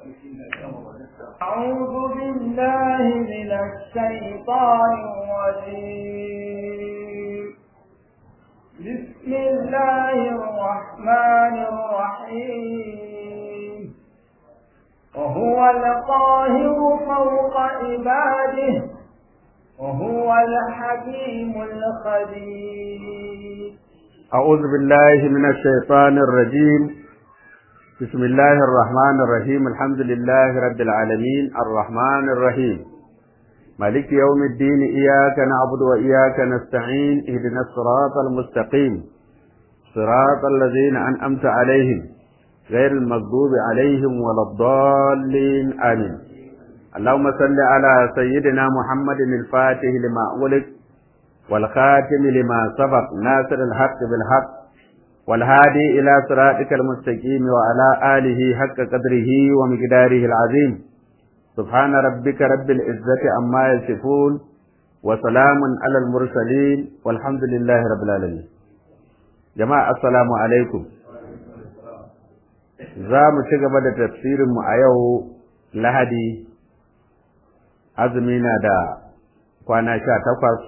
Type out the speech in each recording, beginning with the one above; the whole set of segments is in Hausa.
أعوذ بالله من الشيطان الرجيم بسم الله الرحمن الرحيم وهو القاهر فوق عباده وهو الحكيم الخبير أعوذ بالله من الشيطان الرجيم بسم الله الرحمن الرحيم الحمد لله رب العالمين الرحمن الرحيم مالك يوم الدين إياك نعبد وإياك نستعين اهدنا الصراط المستقيم صراط الذين أنأمت عليهم غير المغضوب عليهم ولا الضالين آمين اللهم صل على سيدنا محمد الفاتح لما أغلق والخاتم لما سبق ناصر الحق بالحق والهادي إلى صراطك المستقيم وعلى آله حق قدره ومقداره العظيم سبحان ربك رب العزة عما يصفون وسلام على المرسلين والحمد لله رب العالمين جماعة السلام عليكم za mu ci gaba da tafsirinmu a yau lahadi azumi na da kwana sha takwas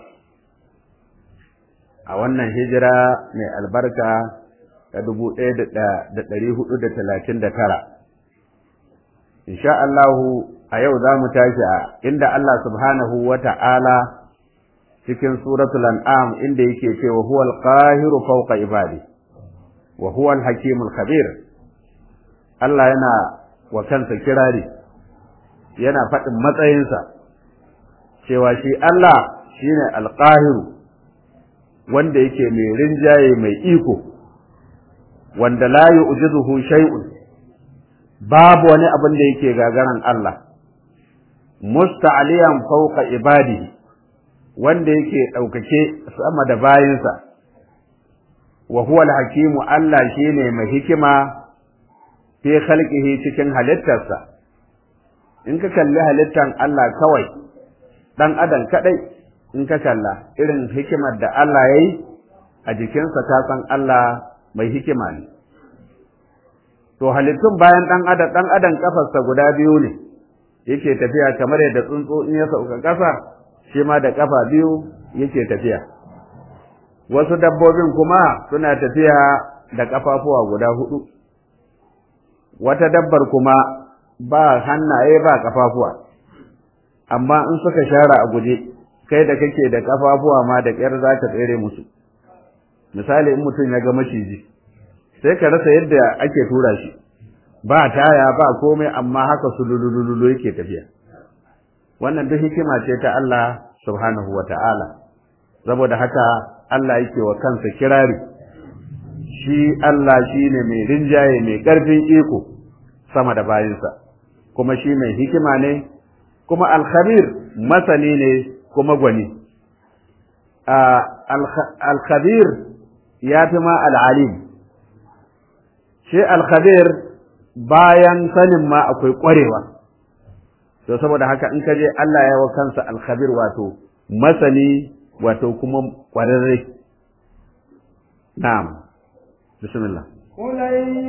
a wannan hijira mai albarka ta dubu ɗaya da ɗari hudu da talatin da tara insha Allahu a yau za mu tashi a inda Allah subhanahu wa ta'ala cikin suratul an'am inda yake cewa huwal qahiru fawqa ibadi wa huwal hakimul khabir Allah yana wa kansa kirari yana faɗin matsayinsa cewa shi Allah shine alqahiru wanda yake mai rinjaye mai iko wanda la yu'jizuhu shay'un babu wani abin da yake gagaran Allah musta'aliyan fawqa ibadihi wanda yake ɗaukake sama da bayinsa wa huwa al-hakimu Allah shine mai hikima fi khalqihi cikin halittarsa in ka kalli halittan Allah kawai dan adam kadai in ka kalla irin hikimar da Allah yayi a jikinsa ta san Allah mai hikima ne to halittun bayan dan adam dan adam kafarsa guda biyu ne yake tafiya kamar yadda tsuntsu in ya sauka kasa shi ma da kafa biyu yake tafiya wasu dabbobin kuma suna tafiya da kafafuwa guda hudu wata dabbar kuma ba hannaye ba kafafuwa amma in suka share a guje kai da kake da kafafuwa ma da ƙyar za ka tsere musu misali in mutum ya ga maciji sai ka rasa yadda ake tura shi ba taya ba komai amma haka sululululu yake tafiya wannan duk hikima ce ta Allah subhanahu wa ta'ala saboda haka Allah yake wa kansa kirari shi Allah shi ne mai rinjaye mai ƙarfin iko sama da bayinsa kuma shi mai hikima ne kuma alkhabir masani ne kuma gwani alkhabir ya fi ma al'alim shi alkhabir bayan sanin ma akwai ƙwarewa to saboda haka in ka je Allah ya wa kansa alkhabir wato masani wato kuma ƙwararre na'am bismillah قل أي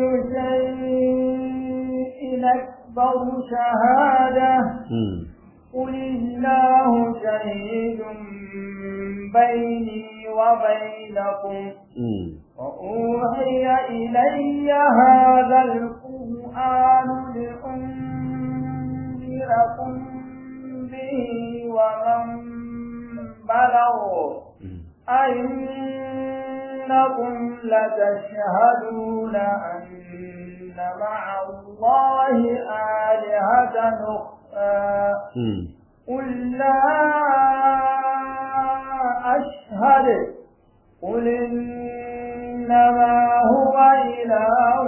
شيء أكبر شهادة قل الله شهيد بيني وبينكم وأوحي إلي هذا القرآن لأنذركم به ومن بلغ أئنكم لتشهدون أن مع الله آلهة أخرى قل لا أشهد قل إنما هو إله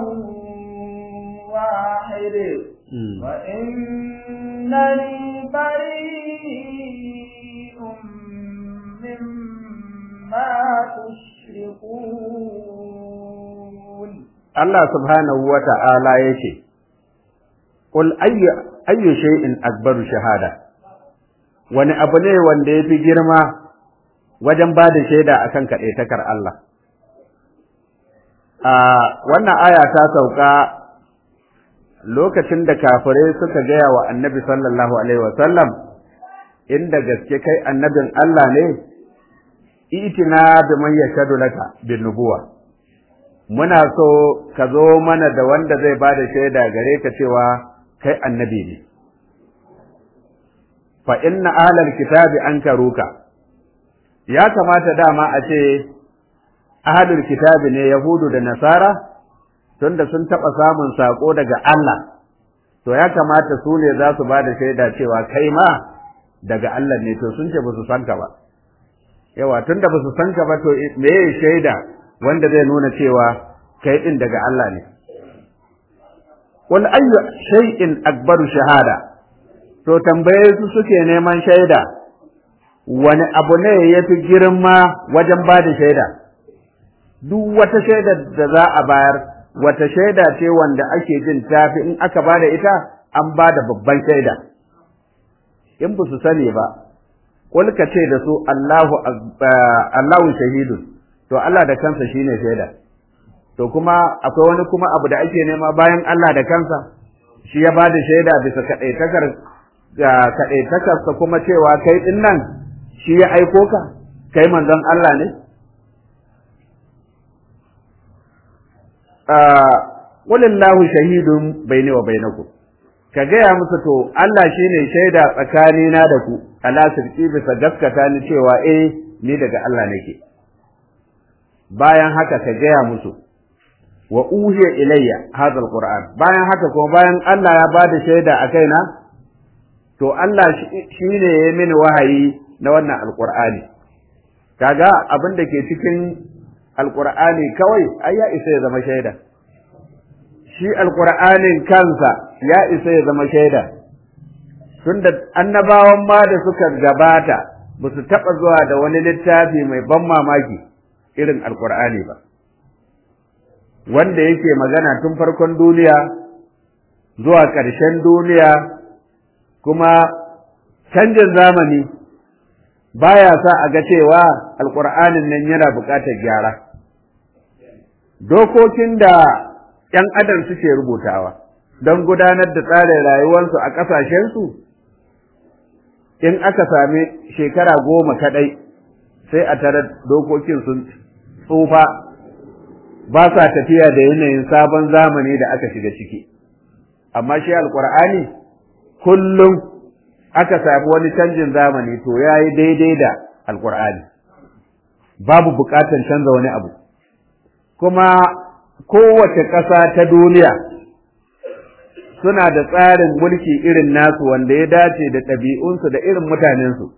واحد وإنني بريء مما تشركون Allah subhanahu wa ta'ala ya ce, Ƙul ayyu shay'in akbaru shahada, wani abu ne wanda ya fi girma wajen ba da shaida a kan kaɗaitakar Allah. A wannan aya ta sauka lokacin da kafirai suka gaya wa annabi sallallahu alaihi wasallam inda gaske kai annabin Allah ne itina bi man yashhadu laka bin nubuwa muna so ka zo mana da wanda zai bada shaida gare ka cewa kai annabi ne fa inna ahlal kitabi ankaruka ya kamata dama a ce ahlul kitabi ne yahudu da nasara tunda sun taɓa samun saƙo daga Allah to ya kamata su ne za su ba da shaida cewa kai ma daga Allah ne to sun ce ba su san ka ba yawa tunda ba su san ka ba to me ya shaida wanda zai nuna cewa kai din daga Allah ne wal ayyu shay'in akbaru shahada to tambaye su suke neman shaida wani abu ne ya fi girma wajen ba da shaida duk wata shaida da za a bayar wata shaida ce wanda ake jin tafi in aka ba da ita an ba da babban shaida in ba su sani ba kul ka ce da su Allahu Allahu shahidun to Allah da kansa shine shaida to kuma akwai wani kuma abu da ake nema bayan Allah da kansa shi ya bada shaida bisa kadaitakar kadaitakar kuma cewa kai din nan shi ya aiko ka kai manzon Allah ne walillahu shahidun baini wa bainakum ka gaya musu to Allah shine shaida tsakanina da ku ala sirki bisa gaskata ni cewa eh ni daga Allah nake bayan haka ka gaya musu wa uhiya ilayya hadha alquran bayan haka kuma bayan Allah ya bada shaida a kaina to Allah shine ya mini wahayi na wannan alqur'ani kaga abin da ke cikin alqur'ani kawai ai ya isa ya zama shaida shi alqur'anin kansa ya isa ya zama shaida tunda annabawan ma da suka gabata ba su taɓa zuwa da wani littafi mai ban mamaki irin alqur'ani ba wanda yake magana tun farkon duniya zuwa ƙarshen duniya kuma canjin zamani baya sa a ga cewa alƙur'anin nan yana buƙatar gyara dokokin da ‘yan adam suke rubutawa don gudanar da tsarin rayuwarsu a ƙasashensu in aka sami shekara goma kaɗai sai a tare dokokin sun tsufa ba sa tafiya da yanayin sabon zamani da aka shiga ciki amma shi alkur'ani kullum aka sami wani canjin zamani to ya yi daidai da alkur'ani babu buƙatar canza wani abu kuma kowace ƙasa ta duniya suna da tsarin mulki irin nasu wanda ya dace da ɗabi'unsu da irin mutanensu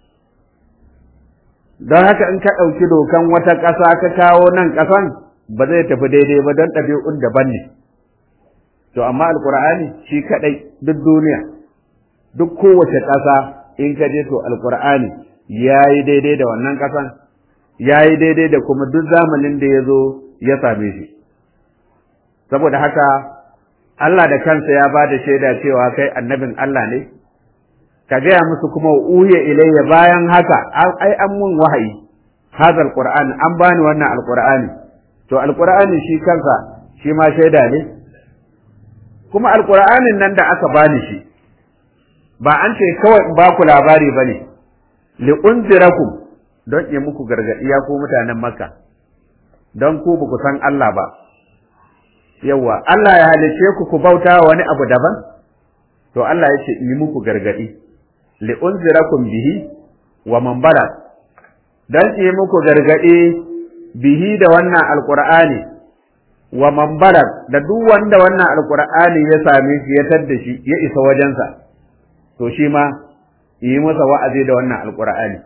don haka in ka ɗauki dokan wata ƙasa ka kawo nan ƙasan ba zai tafi daidai ba don ɗabi'un daban ne. To, amma Alƙur'ani shi kaɗai duk duniya, duk kowace ƙasa in ka je to Alƙur'ani ya yi daidai da wannan ƙasan, ya yi daidai da kuma duk zamanin da ya zo ya same shi. Saboda haka, Allah da kansa ya ba da shaida cewa kai annabin Allah ne, ka gaya musu kuma uhiya ilayya bayan haka, ai an mun wahayi, hazal Qur'an an bani wannan Alƙur'ani. to alqur'ani shi kansa shi ma shaida ne kuma alqur'anin nan da aka bani shi ba an ce kawai in baku labari bane li unzirakum don yi muku gargadi ya ku mutanen makka don ku ba ku san Allah ba yawa Allah ya halice ku ku bauta wani abu daban to Allah ya ce yi muku gargadi li unzirakum bihi wa man bala dan yi muku gargadi bihi da wannan alqur'ani wa man bala da duk wanda wannan alqur'ani ya same shi ya tadda shi ya isa wajensa to shi ma yi masa wa'azi da wannan alqur'ani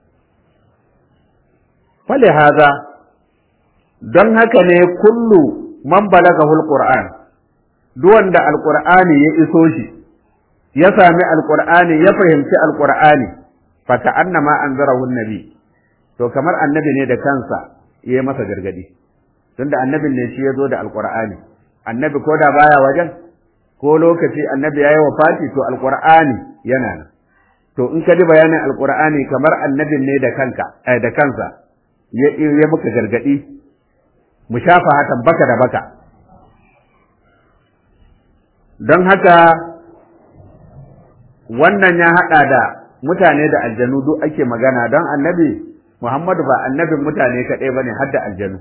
fali haza don haka ne kullu man balagahu alquran duk wanda alqur'ani ya iso shi ya sami alqur'ani ya fahimci alqur'ani fa ka annama anzarahu nabi to kamar annabi ne da kansa ya yi masa gargadi tunda annabin ne shi ya zo da alqur'ani annabi ko da baya wajen ko lokaci annabi yayi wafati to alqur'ani yana nan to in ka ji bayanin alqur'ani kamar annabin ne da kanka da kansa ya muka gargadi mu shafa hatan baka da baka don haka wannan ya haɗa da mutane da aljanu duk ake magana don annabi Muhammadu ba annabin mutane kaɗai ba ne har da aljanu.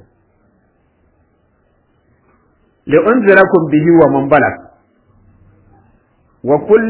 li'unzirakum bihi wa man balag wa kull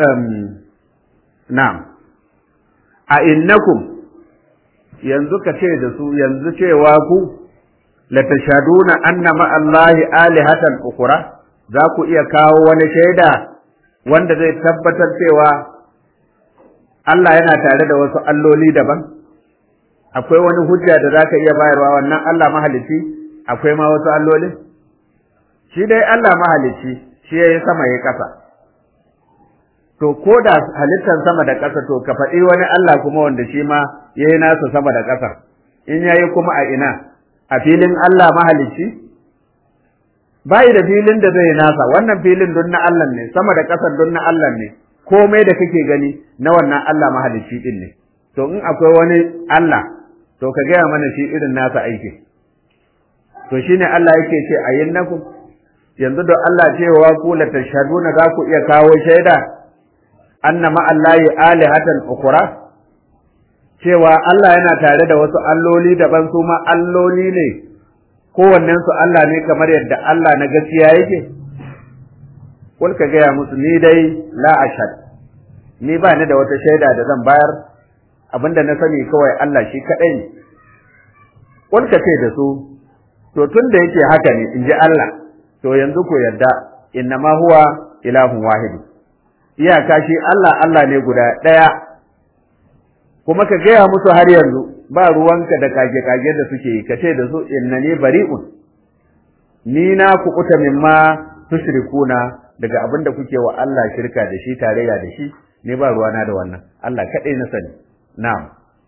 na'am a innakum yanzu ka ce da su yanzu cewa ku la tashaduna anna ma Allahi alihatan ukura za ku iya kawo wani shaida wanda zai tabbatar cewa Allah yana tare da wasu alloli daban akwai wani hujja da za ka iya bayarwa wannan Allah mahalicci akwai ma wasu allolin shi dai Allah mahalicci shi ya yi sama ya ƙasa to ko da halittar sama da ƙasa to ka faɗi wani Allah kuma wanda shi ma ya yi nasa sama da ƙasa in ya yi kuma a ina a filin Allah mahalicci bayi da filin da zai nasa wannan filin don na Allah ne sama da ƙasar don na Allah ne komai da kake gani na wannan Allah mahalicci din ne to in akwai wani Allah to ka gaya mana shi irin nasa aiki to shine Allah yake ce ayyinnakum yanzu da Allah cewa ku la tashhaduna za ku iya kawo shaida anna ma Allahi alihatan ukura cewa Allah yana tare da wasu alloli daban su ma alloli ne kowannen su Allah ne kamar yadda Allah na gaskiya yake kul ka gaya musu ni dai la ashhad ni ba ni da wata shaida da zan bayar abinda na sani kawai Allah shi kadai ne kul ka ce da su to tun da yake haka ne in ji Allah to yanzu ku yarda innama huwa ilahun wahid iyaka shi Allah Allah ne guda ɗaya kuma ka gaya musu har yanzu ba ruwanka da kage-kage da suke yi ka ce da su innani bari'un ni na kuɓuta mimma tushrikuna daga abin da kuke wa Allah shirka da shi tarayya da shi ne ba ruwana da wannan Allah kaɗai na sani na'am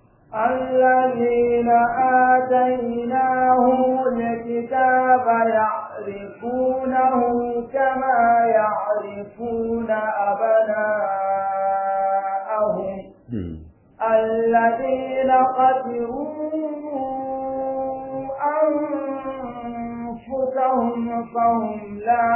الذين آتيناهم الكتاب يعرفونه كما يعرفون أبناءهم الذين خسروا أنفسهم فهم لا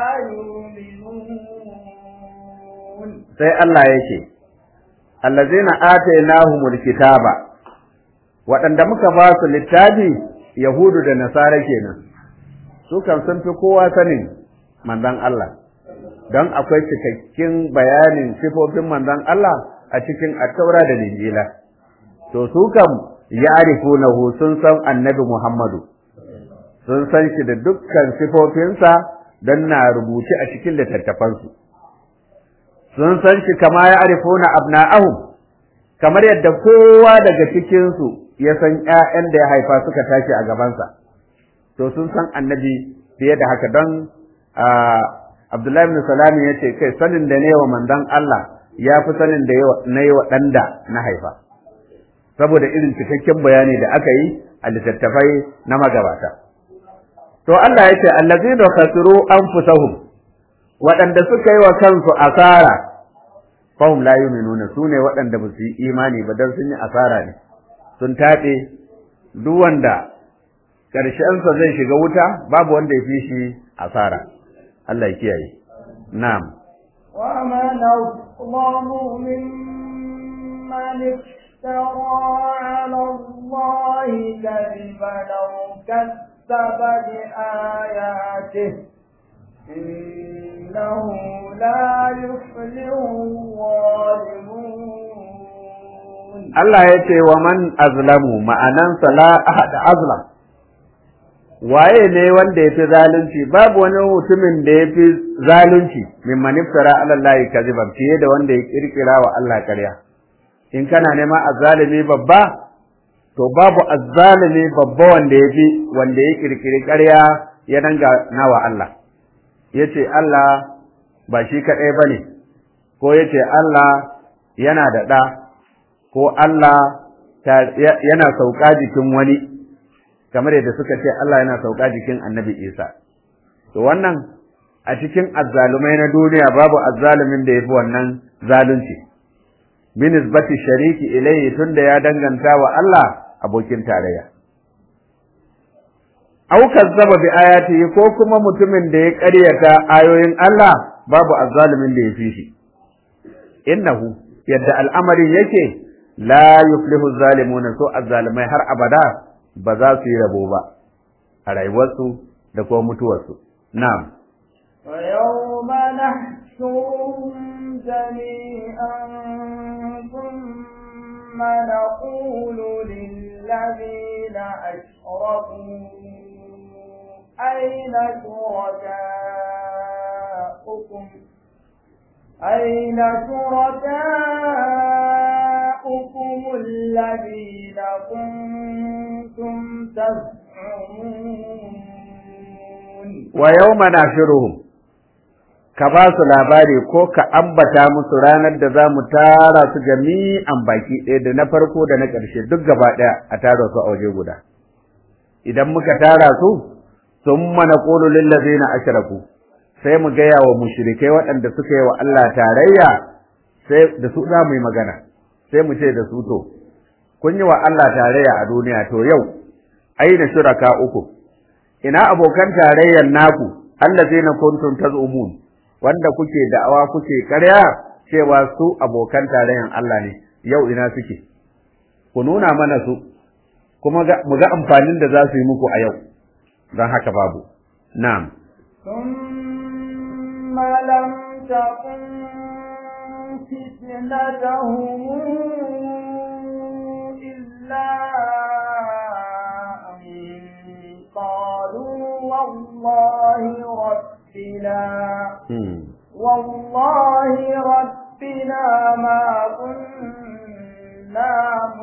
يؤمنون sai Allah yake allazina atainahumul kitaba waɗanda muka ba su littafi yahudu da nasara kenan su kan sun fi kowa sanin manzon Allah don akwai cikakken bayanin sifofin manzon Allah a cikin attaura da linjila to su kam ya'rifunahu sun san annabi Muhammadu sun san shi da dukkan sifofinsa don na rubuce a cikin littattafansu sun san shi kama ya arifuna abna'ahum kamar yadda kowa daga cikinsu ya san ƴaƴan da ya haifa suka tashi a gabansa to sun san annabi fiye da haka don Abdullahi ibn Salami ya ce kai sanin da ne wa manzon Allah ya fi sanin da na yi wa ɗan da na haifa saboda irin cikakken bayani da aka yi a littattafai na magabata to Allah ya ce allazina khasiru anfusahum waɗanda suka yi wa kansu asara fahum la yu'minuna su ne waɗanda ba su yi imani ba dan sun yi asara ne sun taɓe duk wanda ƙarshensa zai shiga wuta babu wanda ya fi shi asara Allah ya kiyaye na'am ومن أظلم ممن افترى على الله كذبا أو كذب بآياته إنه لا يفلح الظالمون Allah ya ce wa man azlamu ma'anansa la ahad azlam waye ne wanda ya fi zalunci babu wani mutumin da ya fi zalunci min maniftara ala Allah kaziban fiye da wanda ya kirkira wa Allah ƙarya in kana neman azzalimi babba to babu azzalimi babba wanda ya fi wanda ya kirkiri ƙarya ya danga nawa Allah ya ce Allah ba shi kaɗai ba ne ko ya ce Allah yana da ɗa ko Allah yana sauka jikin wani kamar yadda suka ce Allah yana sauka jikin annabi Isa to wannan a cikin azzalumai na duniya babu azzalumin da ya fi wannan zalunci binisbati shariki ilayhi tunda ya danganta wa Allah abokin tarayya aw kazzaba bi ayatihi ko kuma mutumin da ya ƙaryata ayoyin Allah babu azzalimin da ya fi shi innahu yadda al'amarin yake la yuflihu zalimuna so azzalimai har abada ba za su yi rabo ba a rayuwarsu da kuma mutuwarsu na'am ويوم نحشرهم جميعا ثم نقول للذين أشركوا أين شركاؤكم أين شركاؤكم الذين كنتم تزعمون wa yawma nashiruhum ka ba su labari ko ka ambata musu ranar da za mu tara su jami'an baki ɗaya da na farko da na ƙarshe duk gaba ɗaya a tara su a waje guda idan muka tara su sun mana ƙulu lillazina ashraku sai mu gaya wa mushrikai waɗanda suka yi wa Allah tarayya sai da su za mu yi magana sai mu ce da su to kun yi wa Allah tarayya a duniya to yau aina shuraka uku ina abokan tarayyar naku allazina kuntum tazumun wanda kuke da'awa kuke ƙarya cewa su abokan tarayyar Allah ne yau ina suke ku nuna mana su kuma mu ga amfanin da za su yi muku a yau don haka babu na'am ثم لم تكن فتنتهم إلا أن قالوا والله ربنا والله ربنا ما كنا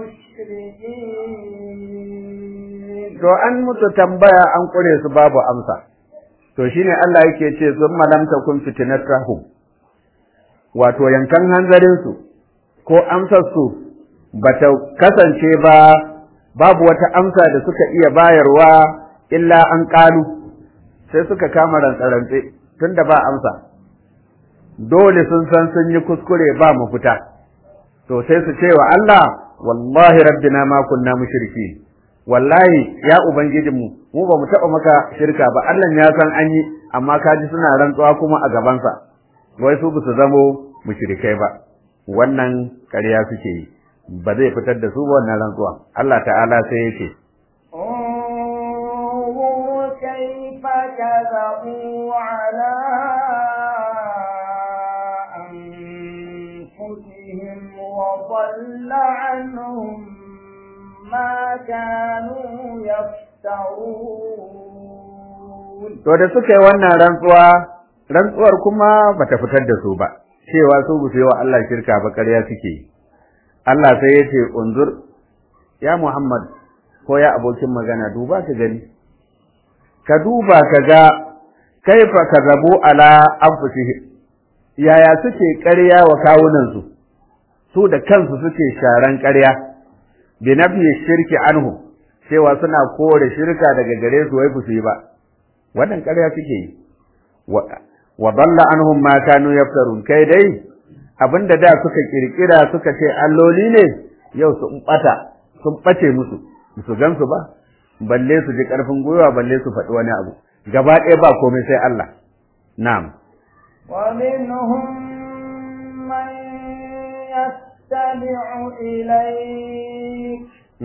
مشركين to an musu tambaya an kure su babu amsa to shine Allah yake ce sun malam takun fitnatahum wato yankan hanzarin su ko amsar su bata kasance ba babu wata amsa da suka iya bayarwa illa an ƙalu sai suka kama rantsarantse tunda ba amsa dole sun san sun yi kuskure ba mafita to sai su ce wa Allah wallahi rabbina ma kunna mushriki wallahi ya ubangijinmu mu ba mu taɓa maka shirka ba Allah ya san an yi amma kaji suna rantsuwa kuma a gabansa wai su su zamo mushrikai ba wannan ƙarya suke yi ba zai fitar da su ba wannan rantsuwa Allah ta'ala sai yake انظر كيف كذبوا على أنفسهم وضل عنهم ما كانوا يفترون to da suka yi wannan rantsuwa rantsuwar kuma bata fitar da su ba cewa su ba su yi wa Allah shirka ba ƙarya suke yi Allah sai ya ce unzur ya Muhammad ko ya abokin magana duba ka gani ka duba ka ga kaifa kazabu ala anfusihim yaya suke ƙarya wa kawunansu su da kansu suke sharan ƙarya bi nafi shirki anhu cewa suna kore shirka daga gare su wai su yi ba wannan ƙarya suke yi wa dalla anhum ma kanu yaftarun kai dai abinda da suka kirkira suka ce alloli ne yau sun bata sun bace musu su gansu ba balle su ji karfin gwiwa balle su faɗi wani abu gaba ɗaya ba komai sai Allah na'am ومنهم من يستمع إليك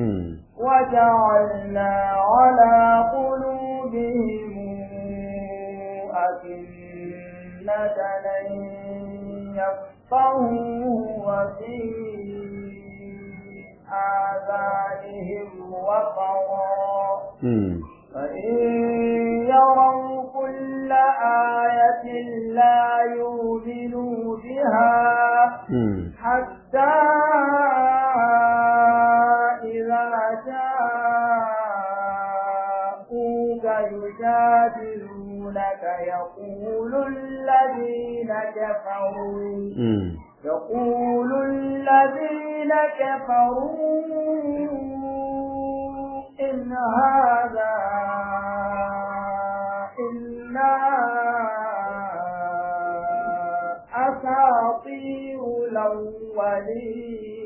وجعلنا على قلوبهم أكنة أن يفقهوا وفي آذانهم وقرا فإن يروا كل آية لا يؤمنوا بها حتى إذا جاءوك يجادلونك يقول الذين كفروا يقول الذين كفروا إن هذا إلا أساطير الأولين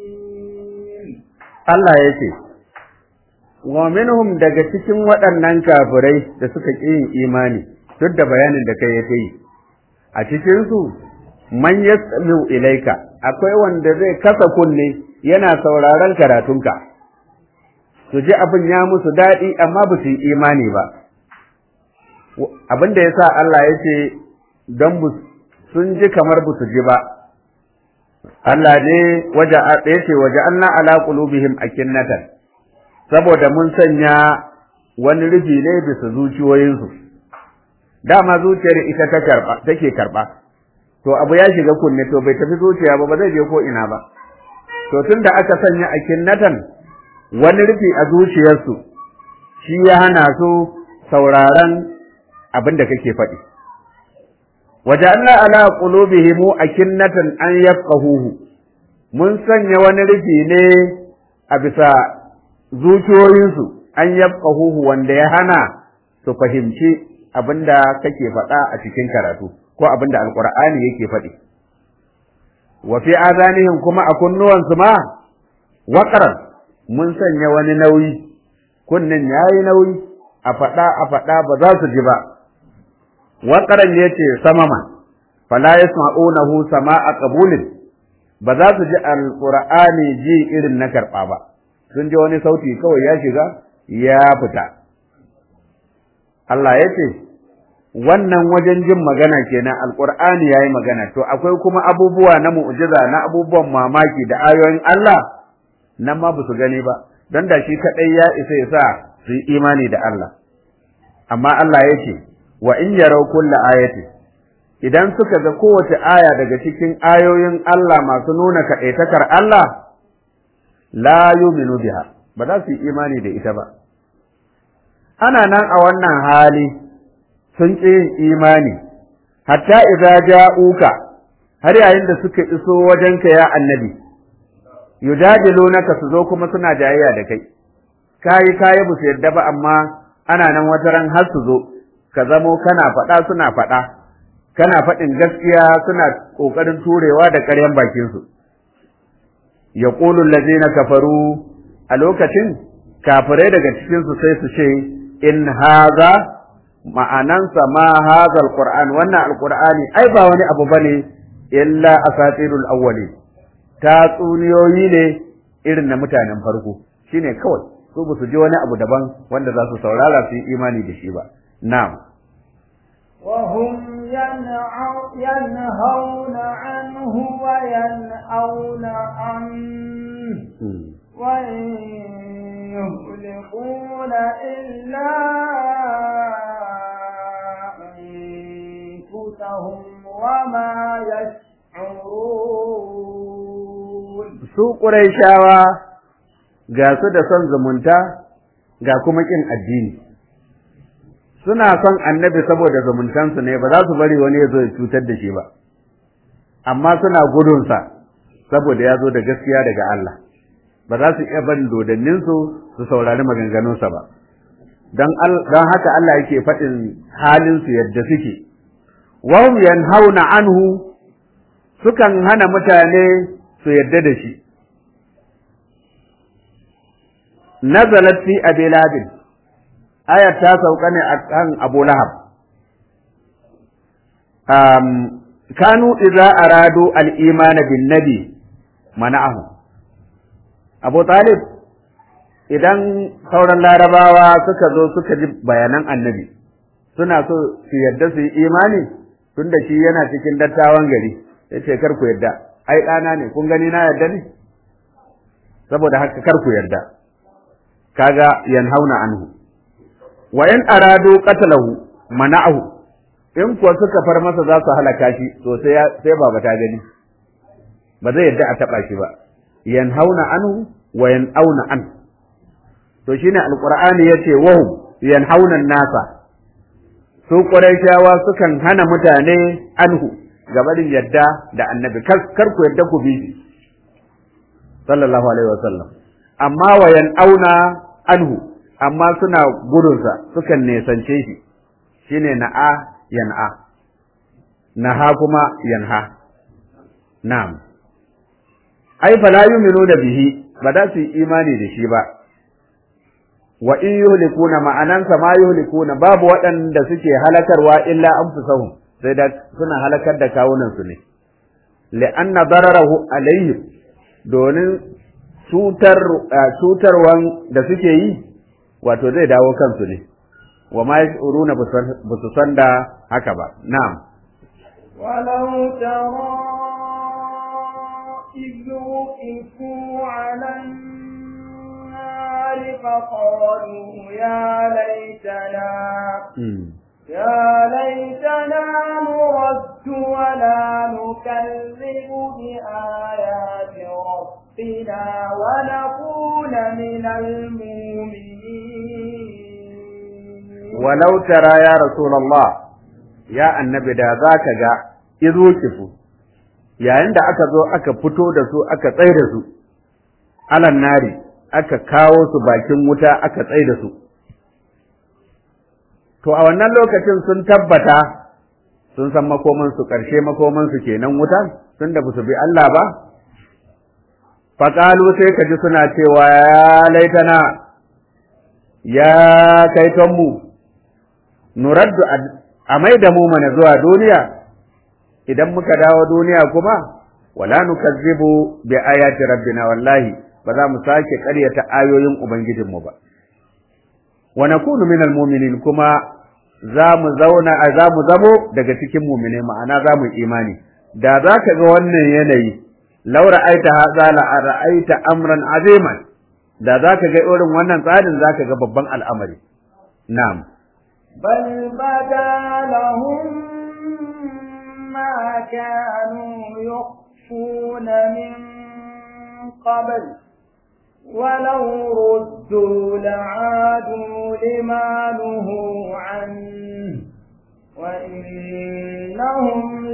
Allah ya ce, Wa minhum daga cikin waɗannan kafirai da suka ƙi yin imani, duk da bayanin da kai ya ta yi, a cikin su man yasmi'u ilaika akwai wanda zai kasa kunne yana sauraron karatunka su ji abin ya musu daɗi amma ba su yi imani ba abin da ya sa Allah ya ce don sun ji kamar ba su ji ba Allah ne waje ya ce waje Allah ala qulubihim akinnatan saboda mun sanya wani rufi ne bisa zuciyoyinsu dama zuciyar ita ta karba take karba to abu ya shiga kunne to bai tafi zuciya ba ba zai je ko ina ba to tunda aka sanya akinnatan wani rufi a zuciyarsu shi ya hana su sauraron abin da kake faɗi waja'alna ala qulubihim akinnatan an yafqahuhu mun sanya wani rufi ne a bisa zuciyoyinsu an yafqahuhu wanda ya hana su fahimci abin da kake faɗa a cikin karatu ko abin da alqur'ani yake faɗi wa fi azanihim kuma a kunnuwansu ma waqran mun sanya wani nauyi kunnen yayi nauyi a faɗa a faɗa ba za su ji ba waƙaran ya ce samama fala yasma'unahu sama'a qabulin ba za su ji alqur'ani ji irin na karɓa ba sun ji wani sauti kawai ya shiga ya fita Allah ya ce wannan wajen jin magana kenan alqur'ani yayi magana to akwai kuma abubuwa na mu'jiza na abubuwan mamaki da ayoyin Allah nan ma ba su gani ba don da shi kaɗai ya isa ya sa su yi imani da Allah amma Allah ya ce wa in yarau kulla ayati idan suka ga kowace aya daga cikin ayoyin Allah masu nuna kaɗaitakar Allah la yuminu biha ba za su yi imani da ita ba ana nan a wannan hali sun ƙi yin imani hatta idza ja'uka har yayin da suka iso wajenka ya annabi yujadilunaka su zo kuma suna jayayya da kai kayi kayi ba su yadda ba amma ana nan wata ran har su zo ka zamo kana faɗa suna faɗa kana faɗin gaskiya suna ƙoƙarin turewa da ƙaryan bakinsu ya ƙulun na kafaru a lokacin kafirai daga cikinsu sai su ce in haza ma'anansa ma haza alƙur'an wannan alƙur'ani ai ba wani abu bane illa asatirul awwali tatsuniyoyi ne irin na mutanen farko shine kawai su ba su ji wani abu daban wanda za su saurara su yi imani da shi ba na'am وهم ينهون عنه وينأون عنه وإن يهلكون إلا أنفسهم وما يشعرون su ƙuraishawa ga su da son zumunta ga kuma ƙin addini suna son annabi saboda zumuntansu ne ba za su bari wani ya zo ya cutar da shi ba amma suna gudunsa saboda ya zo da gaskiya daga Allah ba za su iya barin dodanninsu su saurari maganganunsa ba don haka Allah yake faɗin halinsu yadda suke wahum yanhauna anhu sukan hana mutane su yadda da shi nazalat fi abi labin ayat ta sauka ne a kan abu lahab um, kanu idza aradu al-imana bin nabi mana'ahu abu talib idan sauran larabawa suka zo suka ji bayanan annabi suna so su yadda su yi imani tunda shi yana cikin dattawan gari ya ce kar ku yadda ai ɗana ne kun gani na yadda ne saboda haka kar ku yarda kaga yanhauna anhu wa in aradu qatalahu mana'ahu in kuwa suka far masa za su halaka shi to sai sai baba ta gani ba zai yarda a taba shi ba yanhauna anhu wa yanauna an to shine alqur'ani yace wahum yanhauna nasa su quraishawa sukan hana mutane anhu gabarin yadda da annabi kar ku yadda ku bi shi sallallahu alaihi wasallam amma wa auna anhu amma suna gudunsa sukan nesance shi shine na'a yan'a naha kuma yanha na'am ai fala yu'minu da bihi ba za su yi imani da shi ba wa in yuhlikuna ma'anansa ma yuhlikuna babu waɗanda suke halakarwa illa anfusahum sai da suna halakar da kawunan su ne li'anna dararahu alaihim domin cutar cutarwan da suke yi wato zai dawo kansu ne wa ma yashuruna ba su san da haka ba na'am ولو ترى إذ وقفوا على النار فقالوا يا ليتنا يا ليتنا نرد ولا نكذب بآيات ربنا ونكون من المؤمنين ولو ترى يا رسول الله يا النبي da zaka ga izo kifu yayin da aka zo aka fito da su aka tsaye da su alan nari aka kawo su bakin wuta aka tsaye da su to a wannan lokacin sun tabbata sun san makomansu ƙarshe makomansu kenan wuta tun da su bi Allah ba faƙalu sai ka ji suna cewa ya laitana ya kaitonmu nuraddu a mai da mu mana zuwa duniya idan muka dawo duniya kuma wala nukazzibu bi ayati rabbina wallahi ba za mu sake ƙaryata ayoyin ubangijinmu ba wa nakunu minal mu'minin kuma za mu zauna a za mu zamo daga cikin mu'mine ma'ana za mu imani da za ka ga wannan yanayi law ra'aita hadha la ra'aita amran aziman da za ka ga irin wannan tsarin za ka ga babban al'amari na'am بل بدا لهم ما كانوا يخفون من قبل ولو ردوا لعادوا لما نهوا عنه وإنهم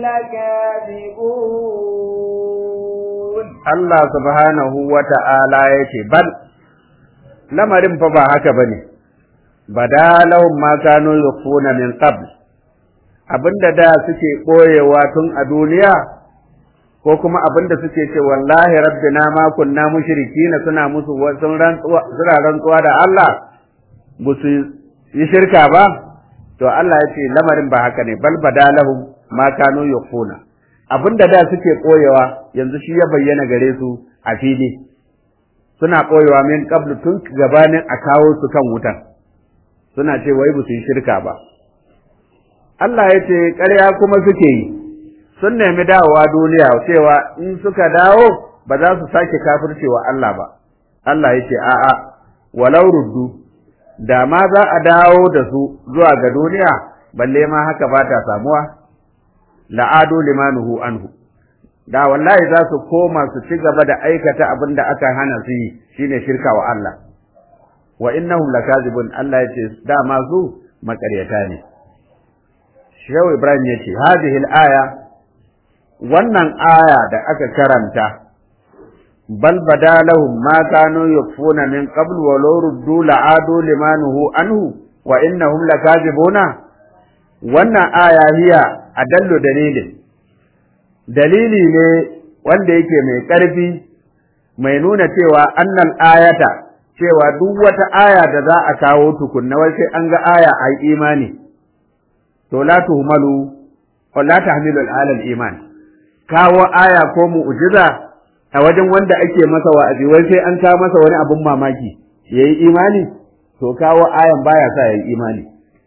لكاذبون Allah subhanahu wa ta'ala ya ce, Bal, lamarin fa ba haka ba ne, bada lahum ma kano yukfuna min qabl abinda da suke ɓoyewa tun a duniya ko kuma abinda suke ce wallahi rabbina ma kunna mushrikina suna musu sun rantsuwa suna rantsuwa da Allah ba su yi shirka ba to Allah ya ce lamarin ba haka ne bal bada lahum ma kano yukfuna abinda da suke ɓoyewa yanzu shi ya bayyana gare su a fili suna ɓoyewa min qablu tun gabanin a kawo su kan wutan suna ce wai ba su yi shirka ba Allah ya ce ƙarya kuma suke yi sun nemi dawowa duniya cewa in suka dawo ba za su sake kafircewa Allah ba Allah ya ce a'a walau ruddu da ma za a dawo da su zuwa ga duniya balle ma haka ba ta samuwa la'adu limanuhu anhu da wallahi za su koma su ci gaba da aikata abin da aka hana su yi shine shirka wa Allah wa innahum lakazibun Allah ya ce dama su makaryata ne Shehu Ibrahim ya ce hadhihi al-aya wannan aya da aka karanta bal badalahum ma kanu yakfuna min qabl wa law ruddu la'adu limanuhu anhu wa innahum lakazibuna wannan aya hiya adallu dalilin dalili ne wanda yake mai ƙarfi mai nuna cewa annal ayata cewa duk wata aya da za a kawo tukunna wai sai an ga aya a imani to la tuhmalu wa la tahmilu al iman kawo aya ko mu'jiza a wajen wanda ake masa wa'azi wai sai an kawo masa wani abun mamaki yayi imani to kawo ayan baya sa yayi imani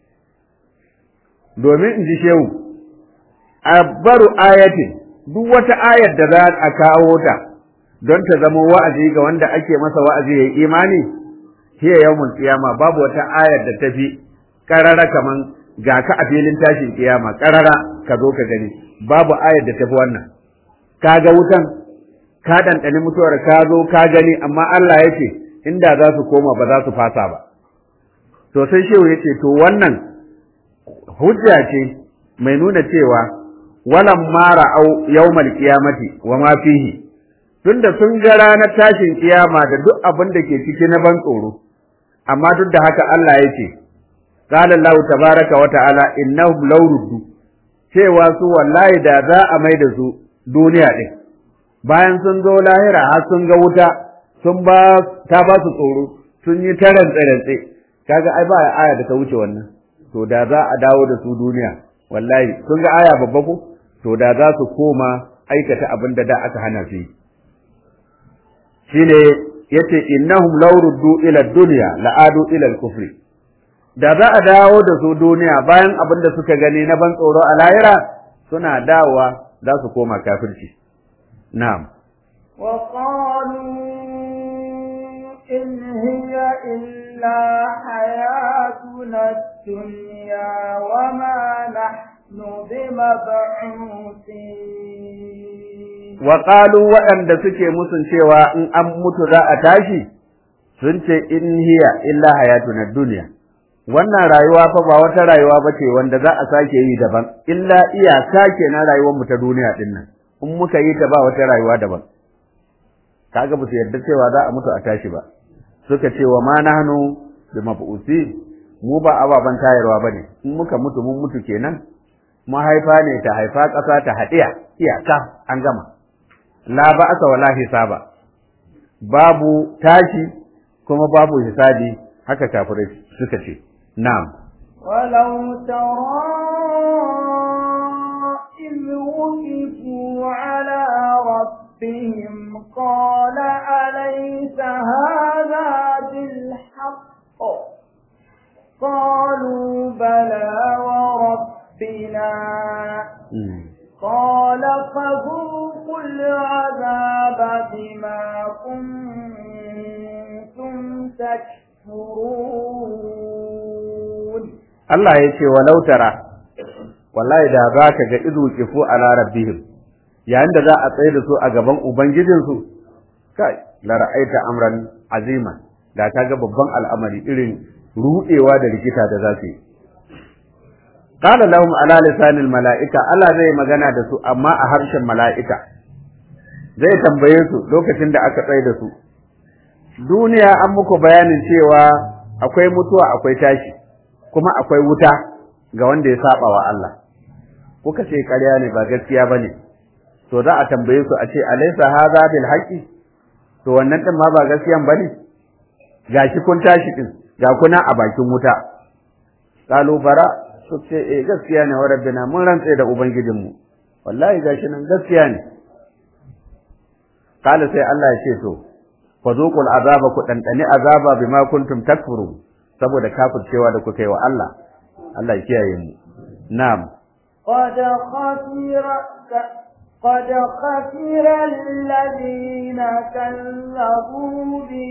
domin in ji shehu abbaru ayatin duk wata ayar da za a kawo ta don ta zama wa'azi ga wanda ake masa wa'azi yayi imani hiya yawmul qiyama babu wata ayar da tafi karara kaman ga ka a filin tashin kiyama karara ka zo ka gani babu ayar da tafi wannan ka ga wutan ka ɗanɗani mutuwar ka zo ka gani amma Allah ya ce inda za su koma ba za su fasa ba to sai shehu ya ce to wannan hujja ce mai nuna cewa walam mara au yawmal qiyamati wa ma fihi tunda sun ga ranar tashin kiyama da duk abin da ke ciki na ban tsoro amma duk da haka Allah ya ce qala Allah tabaraka wa ta'ala innahum law ruddu cewa su wallahi da za a mai da su duniya din bayan sun zo lahira har sun ga wuta sun ba ta ba su tsoro sun yi taran tsarantse kaga ai ba aya da ta wuce wannan to da za a dawo da su duniya wallahi sun ga aya babba ko to da za su koma aikata abin da da aka hana su yi shine yace innahum law ruddu ila dunya la'adu ila al-kufri da za a dawo da su duniya bayan abin da suka gani na ban tsoro a lahira suna dawowa za su koma kafirci na'am وقالوا إن هي إلا حياتنا الدنيا وما نحن بمبعوثين وقالوا waɗanda suke musun cewa in an mutu za a tashi sun ce in hiya illa hayatuna duniya wannan rayuwa fa ba wata rayuwa ba ce wanda za a sake yi daban illa iyaka ke na rayuwar mu ta duniya din nan in muka yi ta ba wata rayuwa daban kaga ba su yarda cewa za a mutu a tashi ba suka ce wa ma nahnu bi mab'usi mu ba ababan tayarwa bane in muka mutu mun mutu kenan mahaifa ne ta haifa ƙasa ta haɗiya iyaka an gama la ba'asa wala hisaba babu tashi kuma babu hisabi haka kafirai suka ce na'am ولو ترى إذ وقفوا على ربهم قال أليس هذا بالحق قالوا بلى وربنا قال فذوقوا العذاب بما كنتم تكفرون Allah ya ce walau tara wallahi da za ka ga izu kifu ala rabbihim yayin da za a tsaye da su a gaban ubangijinsu kai la ra'aita amran azima da ka ga babban al'amari irin rudewa da rikita da za su yi qala lahum ala lisanil mala'ika Allah zai magana da su amma a harshen mala'ika zai tambaye su lokacin da aka tsaye da su duniya an muku bayanin cewa akwai mutuwa akwai tashi kuma akwai wuta ga wanda ya saba wa Allah kuka ce ƙarya ne ba gaskiya bane to za a tambaye su a ce alaysa hadha bil haqqi to wannan din ma ba gaskiyan bane gashi kun tashi din ga kuna a bakin wuta qalu bara su ce eh gaskiya ne wa rabbina mun rantse da ubangijinmu wallahi gashi nan gaskiya ne kala sai Allah ya ce to fazuqul azaba ku dandani azaba bima kuntum takfurun saboda kafircewa da kuka yi wa Allah Allah ya kiyaye mu na'am قد خسر قد خسر الذين كذبوا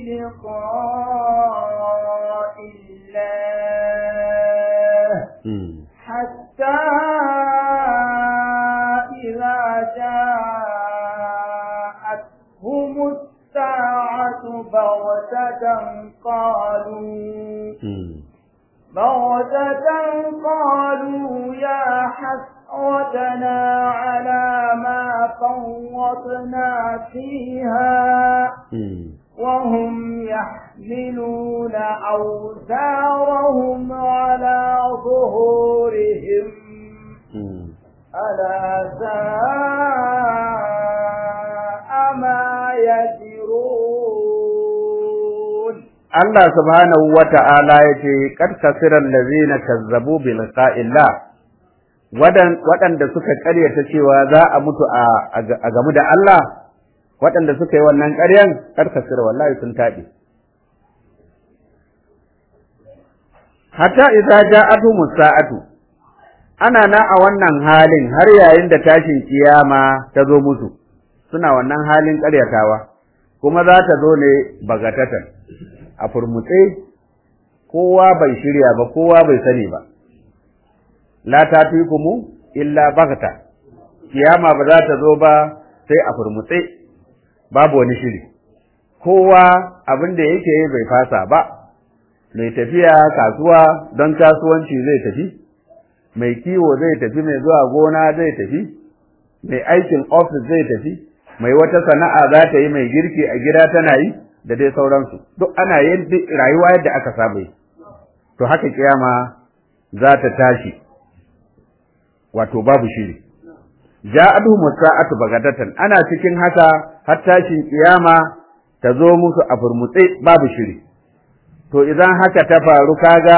بلقاء الله حتى إذا جاءتهم الساعة بغتة قالوا بغتة قالوا يا حسرتنا على ما فرطنا فيها وهم يحملون أوزارهم على ظهورهم ألا ساء ما يزرون Allah subhanahu wa ta'ala ya ce, Kad kasiran lazina kazzabu bi liqa'illah waɗanda suka ƙaryata cewa za a mutu a gamu da Allah, waɗanda suka yi wannan ƙaryan, kad kasira wallahi sun taɓe. Hatta idza ja'atu musa'atu ana na a wannan halin har yayin da tashin kiyama ta zo musu, suna wannan halin ƙaryatawa, kuma za ta zo ne bagatatan. a furmutse kowa bai shirya ba kowa bai sani ba la ta kuma illa bagta kiyama ba za ta zo ba sai a furmutse babu wani shiri kowa abin da yake yi bai fasa ba mai tafiya kasuwa don kasuwanci zai tafi mai kiwo zai tafi mai zuwa gona zai tafi mai aikin ofis zai tafi mai wata sana'a za ta yi mai girki a gida tana yi da dai sauransu duk ana yin rayuwa yadda aka saba yi to haka kiyama za ta tashi wato babu shiri ja'atuhum sa'atu bagadatan ana cikin haka har tashin kiyama ta zo musu a furmutse babu shiri to idan haka ta faru kaga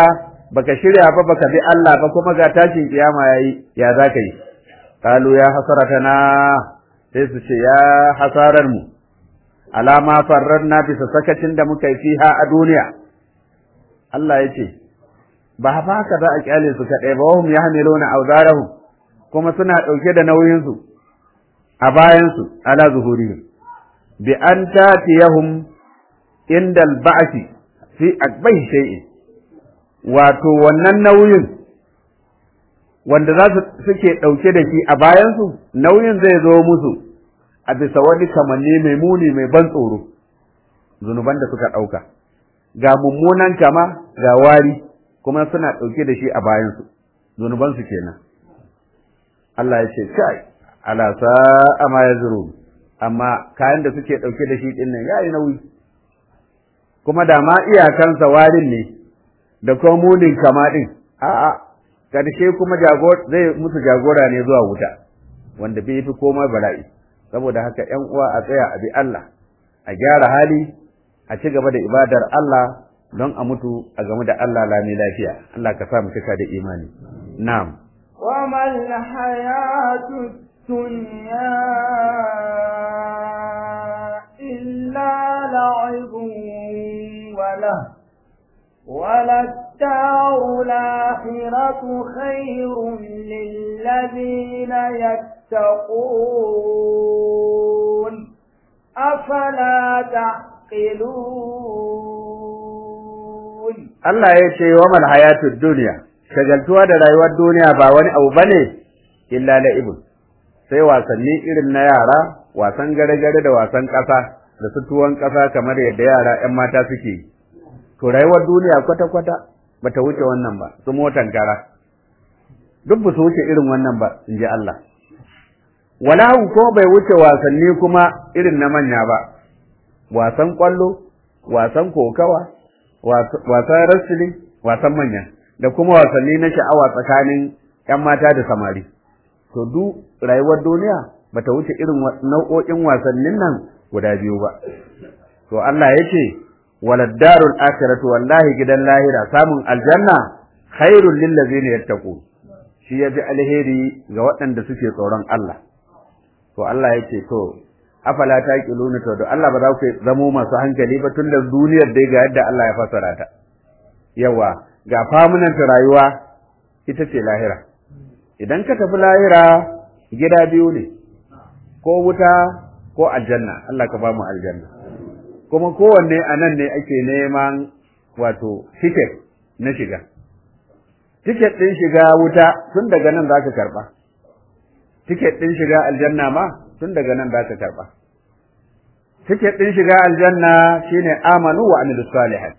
baka shirya ba baka bi Allah ba kuma ga tashin kiyama yayi ya zaka yi qalu ya hasaratana sai su ce ya hasarar mu alama farranna bisa sakacin da muka yi fiha a duniya Allah ya ce ba haka za a kyale su kaɗai ba wahum yahmiluna awzarahum kuma suna ɗauke da nauyinsu a bayansu ala zuhurihim bi an tatiyahum inda al-ba'thi fi akbai shay'in wato wannan nauyin wanda za su suke ɗauke da shi a bayansu nauyin zai zo musu a bisa wani kamanni mai muni mai ban tsoro zunuban da suka ɗauka ga mummunan kama ga wari kuma suna ɗauke da shi a bayansu zunubansu kenan Allah ya ce kai ala sa'a ma yazrun amma kayan da suke ɗauke da shi ɗin nan yayi nauyi kuma da ma iyakansa warin ne da kuma munin kama ɗin a'a karshe kuma zai musu jagora ne zuwa wuta wanda bai fi komai bala'i saboda haka ƴan uwa a tsaya a bi Allah a gyara hali a ci gaba da ibadar Allah don a mutu a game da Allah lami lafiya Allah ka sa mu cika da imani na'am وما الحياة الدنيا إلا لعب وله وللدار الآخرة خير للذين يتقون أفلا تعقلون Allah ya ce wa mal hayatud dunya shagaltuwa da rayuwar duniya ba wani abu bane illa la'ibun sai wasanni irin na yara wasan gare-gare da wasan ƙasa da su tuwon ƙasa kamar yadda yara 'yan mata suke yi to rayuwar duniya kwata-kwata bata wuce wannan ba su motan kara duk ba su wuce irin wannan ba in ji Allah walahu ko bai wuce wasanni kuma irin na manya ba wasan kwallo wasan kokawa wasan wrestling wasan manya da kuma wasanni na sha'awa tsakanin 'yan mata da samari to duk rayuwar duniya bata wuce irin nau'o'in wasannin nan guda biyu ba to Allah ya ce waladdarul akhiratu wallahi gidan lahira samun aljanna khairul lil ladzina yattaqun shi yafi alheri ga waɗanda suke tsoron Allah to Allah ya ce to afala taqiluna to da Allah ba za ku zamo masu hankali ba tunda duniyar dai ga yadda Allah ya fassara ta yawa ga famunan rayuwa ita ce lahira idan ka tafi lahira gida biyu ne ko wuta ko aljanna Allah ka ba mu aljanna kuma kowanne a nan ne ake neman wato tiket na shiga tiket ɗin shiga wuta tun daga nan za ka karɓa tiket ɗin shiga aljanna ma tun daga nan za ka karɓa tiket ɗin shiga aljanna shine amanu wa amilu salihat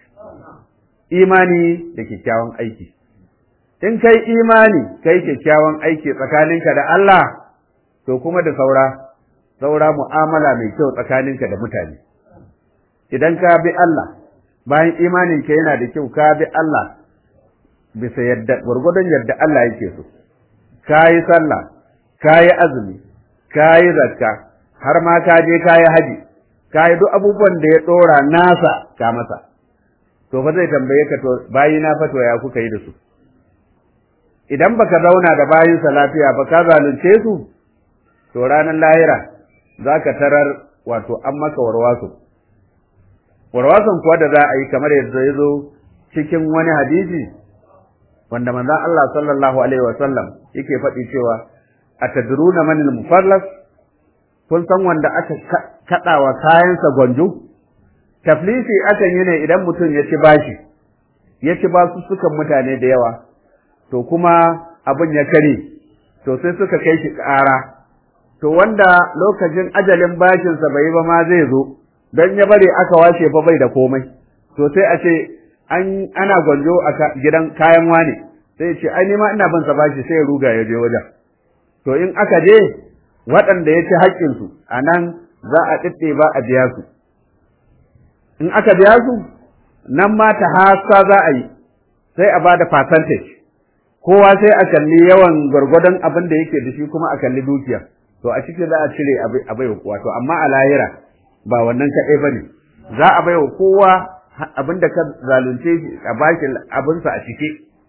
imani da kyakkyawan aiki in kai imani kai kyakkyawan aiki tsakaninka da Allah to kuma da saura saura mu'amala mai kyau tsakaninka da mutane idan ka bi Allah bayan imaninka yana da kyau ka bi Allah bisa yadda gwargwadon yadda Allah yake so ka yi sallah ka yi azumi ka yi zakka har ma ka je ka yi haji ka yi duk abubuwan da ya ɗora nasa ka masa to fa zai tambaye ka to bayi na fa to ya kuka yi da su idan baka zauna da bayinsa lafiya ba ka zalunce su to ranar lahira za ka tarar wato an maka warwaso warwason kuwa da za a yi kamar yadda ya zo cikin wani hadisi wanda manzon Allah sallallahu alaihi wa sallam yake faɗi cewa atadruna man al-mufallas kun san wanda aka kadawa kayansa gwanjo taflisi akan yi ne idan mutum ya ci bashi ya ci basu sukan mutane da yawa to kuma abin ya kare to sai suka kai shi ƙara to wanda lokacin ajalin bashinsa bai ba ma zai zo don ya bari aka washe fa bai da komai to sai a ce an ana gwanjo a gidan kayan wane sai ce ai ma ina bin sa bashi sai ya ruga ya je wajen to in aka je waɗanda ya ci haƙƙinsu a nan za a ɗiɗɗe ba a biya su in aka biya su nan ma ta hasa za a yi sai a ba da percentage kowa sai a kalli yawan gwargwadon abin da yake da shi kuma a kalli dukiya to a ciki za a cire a bai wa kowa to amma a lahira ba wannan kaɗai ba ne za a bai wa kowa abin da ka zalunce shi a bashi abinsa a ciki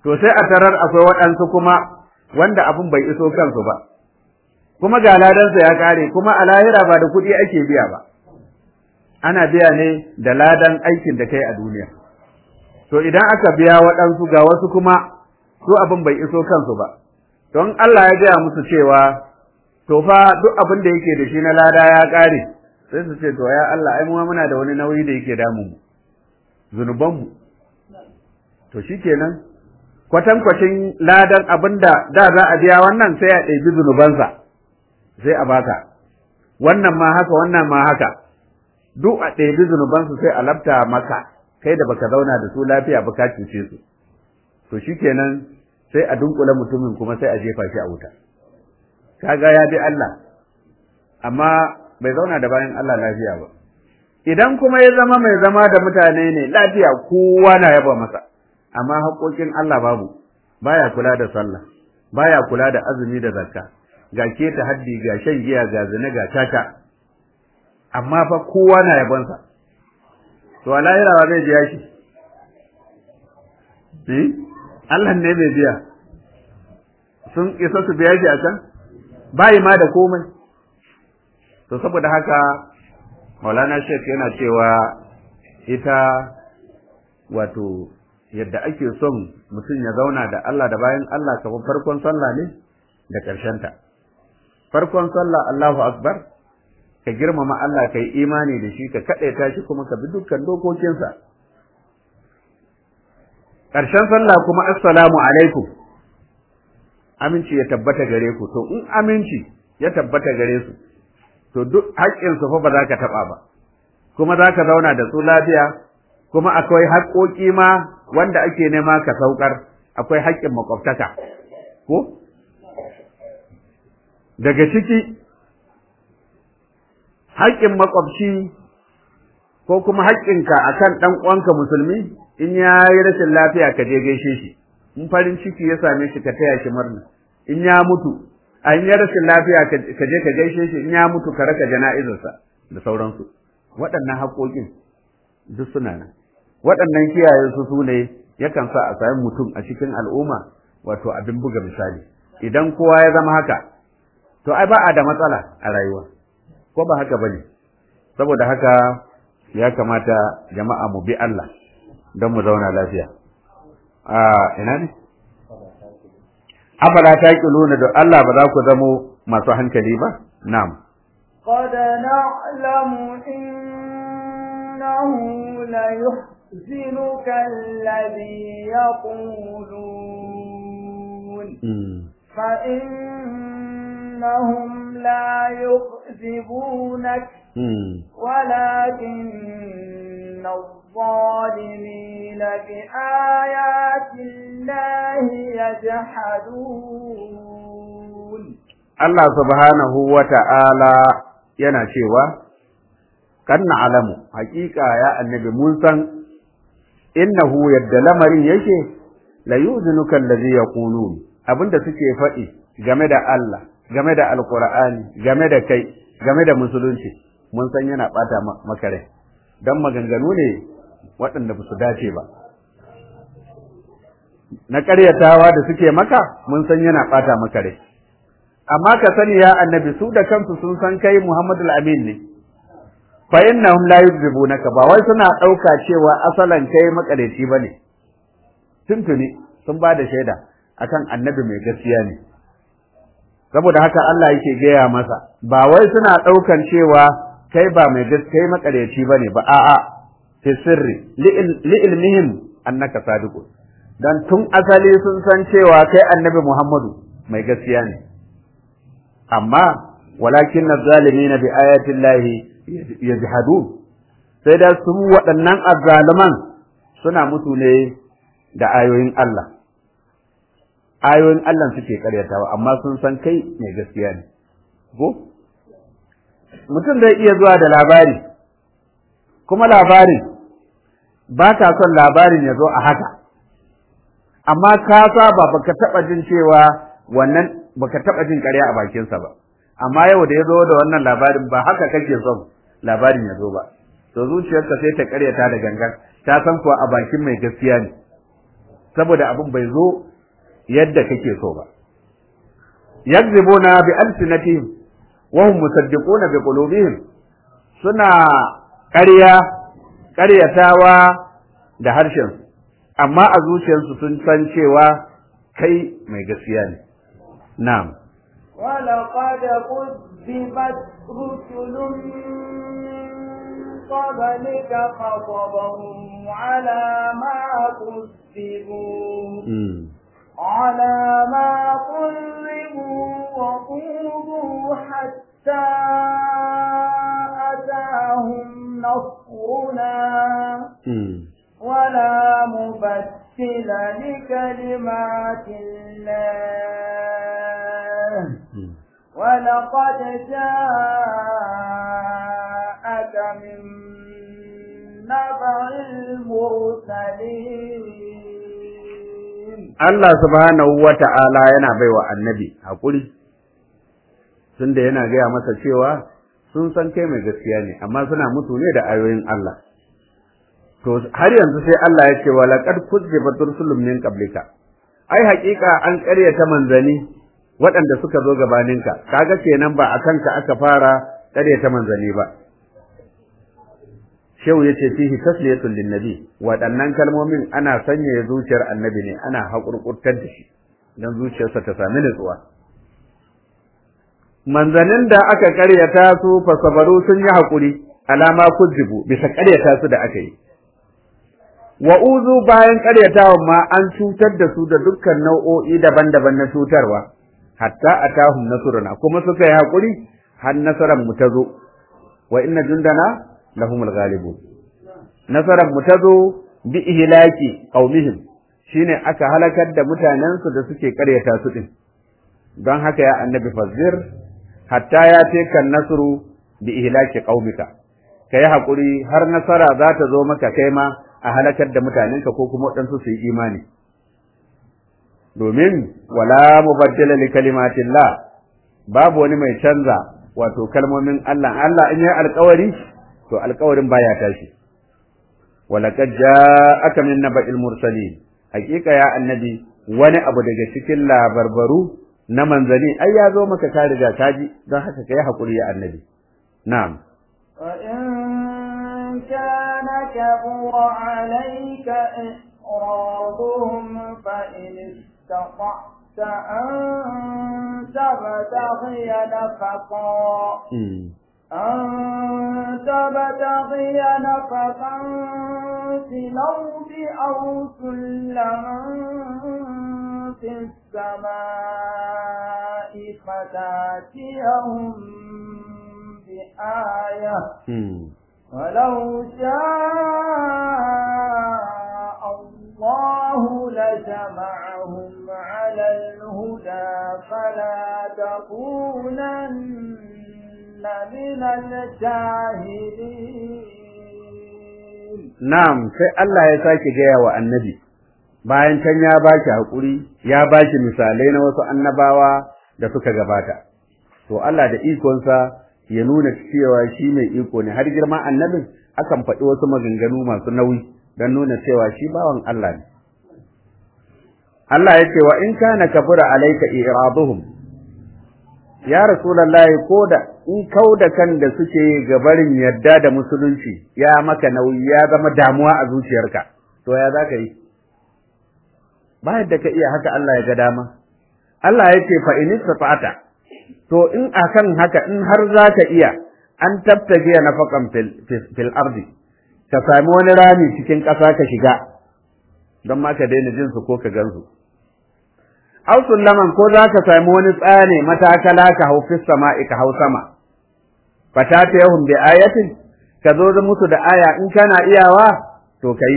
to sai a tarar akwai waɗansu kuma wanda abin bai iso kansu ba kuma ga ladansa ya kare kuma a lahira ba da kuɗi ake biya ba ana biya ne da ladan aikin da kai a duniya to idan aka biya waɗansu ga wasu kuma su abin bai iso kansu ba don Allah ya gaya musu cewa to fa duk abin da yake da shi na lada ya kare sai su ce to ya Allah ai mu muna da wani nauyi da yake damun mu zunubanmu to shikenan kwatankwacin ladan abin da da za a biya wannan sai a ɗebi zunubansa sai a baka wannan ma haka wannan ma haka duk a ɗebi zunubansu sai a labta maka kai da baka zauna da su lafiya ba ka cuce su to shikenan sai a dunkule mutumin kuma sai a jefa shi a wuta kaga ya bi Allah amma bai zauna da bayan Allah lafiya ba idan kuma ya zama mai zama da mutane ne lafiya kowa na yaba masa amma haƙoƙin Allah babu baya kula da sallah baya kula da azumi da zakka ga keta haddi ga shan giya ga zina ga tata amma fa kowa na yabonsa to a lahira ba zai biya shi eh Allah ne bai biya sun isa su biya shi a can bayi ma da komai to saboda haka maulana shek yana cewa ita wato yadda ake son mutum ya zauna da Allah da bayan Allah kamar farkon sallah ne da ta. farkon sallah Allahu akbar ka girmama Allah ka yi imani da shi ka kaɗaita shi kuma ka bi dukkan dokokinsa ƙarshen sallah kuma assalamu alaikum aminci ya tabbata gare ku to in aminci ya tabbata gare su to duk haƙƙinsu fa ba za ka taɓa ba kuma za ka zauna da su lafiya kuma akwai haƙƙoƙi ma wanda ake nema ka saukar akwai haƙƙin makwabtaka ko daga ciki haƙƙin makwabci ko kuma haƙƙinka akan ɗan uwanka musulmi in ya yi rashin lafiya ka je gaishe shi in farin ciki ya same shi ka taya shi murna in ya mutu a in ya rashin lafiya ka je ka gaishe shi in ya mutu ka raka jana'izarsa da sauransu waɗannan haƙoƙin duk suna nan waɗannan kiyaye su su ne yakan sa a sami mutum a cikin al'umma wato abin buga misali idan kowa ya zama haka to ai ba a da matsala a rayuwa ko ba haka bane saboda haka ya kamata jama'a mu bi Allah don mu zauna lafiya a ina ne afala taqiluna da Allah ba za ku zamo masu hankali ba na'am قد نعلم إنه ليحزنك الذي يقولون فإنهم لا يكذبونك ولكن الظالمين بآيات الله يجحدون Allah subhanahu wa ta'ala yana cewa, Kan alamu, hakika ya annabi mun san, innahu yadda lamarin yake, la yuzinuka allazi yaqulun abinda suke faɗi game da Allah, game da Alƙur'ani, game da kai, game da musulunci, mun san yana ɓata maka rai, don maganganu ne waɗanda ba su dace ba. Na ƙaryatawa da suke maka, mun san yana ɓata maka rai. amma ka sani ya annabi su da kansu sun san kai Muhammadul Amin ne fa innahum la yuzibunaka ba wai suna ɗauka cewa asalan kai makareci bane tuntuni sun ba da shaida akan annabi mai gaskiya ne saboda haka Allah yake gaya masa ba wai suna ɗaukan cewa kai ba mai gaskiya makareci bane ba a'a fi sirri li ilmihim annaka sadiqun dan tun asali sun san cewa kai annabi Muhammadu mai gaskiya ne amma walakin na zalimi na bi ayatin lahi ya sai da su waɗannan azzaliman suna mutu ne da ayoyin Allah ayoyin Allah suke karyatawa amma sun san kai mai gaskiya ne ko mutum zai iya zuwa da labari kuma labarin ba ka son labarin ya zo a haka amma ka saba baka taɓa jin cewa wannan baka taba jin ƙarya a bakinsa ba amma yau da ya zo da wannan labarin ba haka kake son labarin ya zo ba to zuciyarka sai ta ƙaryata da gangan ta san kuwa a bakin mai gaskiya ne saboda abin bai zo yadda kake so ba yakzibuna bi alsinatihim wa hum musaddiquna bi qulubihim suna ƙarya ƙaryatawa da harshen amma a zuciyarsu sun san cewa kai mai gaskiya ne na'am ولقد كذبت رسل من قبلك فصبروا على ما كذبوا على ما كذبوا وقوموا حتى أتاهم نصرنا ولا مبدل لكلمات الله ولقد جاءك من نبع المرسلين Allah subhanahu wa ta'ala yana baiwa annabi haƙuri, tunda yana gaya masa cewa sun san kai mai gaskiya ne, amma suna mutu ne da ayoyin Allah. To, har yanzu sai Allah ya ce wa laƙar kuzziba tursulun min qablika ai haƙiƙa an ƙaryata manzani waɗanda suka zo gabaninka, kaga kenan ba a kanka aka fara ƙaryata manzani ba. Shehu ya ce fihi tasliyatun linnabi waɗannan kalmomin ana sanyaya zuciyar annabi ne ana haƙurƙurtar da shi don zuciyarsa ta sami nutsuwa. Manzanin da aka ƙaryata su fasabaru sun yi haƙuri alama kujibu bisa ƙaryata su da aka yi. Wa'uzu bayan ƙaryatawan ma an cutar da su da dukkan nau'o'i daban-daban na cutarwa, hatta a tahun nasuruna kuma suka yi haƙuri har nasarar mu ta zo, wa inna jundana lahumul ghalibun nasaran mu tazo bi ihlaki qaumihim shine aka halakar da mutanen su da suke karyata su din don haka ya annabi fazir hatta ya teka nasru bi ihlaki qaumika kai hakuri har nasara za ta zo maka kai ma a halakar da mutanenka ko kuma waɗansu su yi imani domin wala mubaddila li kalimatillah babu wani mai canza wato kalmomin Allah Allah in yi alƙawari to alƙawarin baya tashi walaqad ja'aka min naba'il mursalin hakika ya annabi wani abu daga cikin labarbaru na manzani ai ya zo maka ka riga ka ji don haka kai hakuri ya annabi na'am وإن كان كبر عليك إعراضهم فإن استطعت أن تبتغي نفقا أن تبتغي نفقا في الأرض أو سلما في السماء فتاتيهم بآية ولو شاء الله لجمعهم على الهدى فلا تكونن من الجاهلين Na'am, sai Allah ya sake gaya wa annabi, bayan can ya ba shi haƙuri, ya ba shi misalai na wasu annabawa da suka gabata. To Allah da ikonsa ya nuna cewa shi mai iko ne, har girma annabin akan faɗi wasu maganganu masu nauyi don nuna cewa shi bawan Allah ne. Allah ya ce wa in kana kafura alaika iraduhum ya rasulullahi ko da in kau da kan da suke gabarin yadda da musulunci ya maka nauyi ya zama damuwa a zuciyarka to ya za ka yi ba yadda ka iya haka Allah ya ga dama Allah ya ce fa in istata to in akan haka in har za ka iya an tabtage nafakan fil fil ardi ka sami wani rami cikin ƙasa ka shiga don ma ka daina jin su ko ka gansu aw sullaman ko za ka sami wani tsane matakala ka hau fis sama'i ka hau sama fatata yahum bi ayatin ka zo da musu da aya in kana iyawa to kai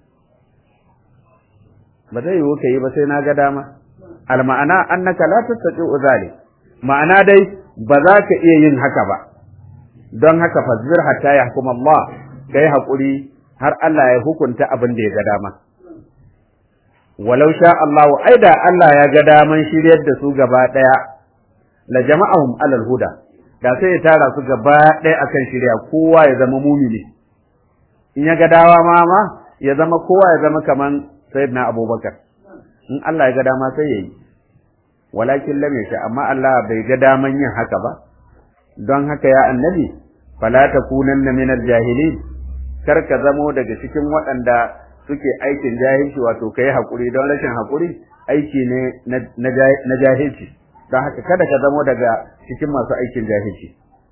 ba zai yiwu kai ba sai na ga dama al ma'ana annaka la tastati'u zalik ma'ana dai ba za ka iya yin haka ba don haka fazbir hatta yahkum Allah kai hakuri har Allah ya hukunta abin da ya ga dama walau sha Allah ai da Allah ya ga daman shiryar da su gaba daya la jama'ahum alal huda da sai ya tara su gaba daya akan shirya kowa ya zama mumini in ya ga dawa ma ma ya zama kowa ya zama kaman sayyidina Abubakar in Allah ya ga dama sai yayi walakin lam yasha amma Allah bai ga daman yin haka ba don haka ya annabi fala takunanna minal jahilin kar ka zamo daga cikin waɗanda suke aikin jahilci wato kai hakuri don rashin hakuri aiki ne na jahilci don haka kada ka zamo daga cikin masu aikin jahilci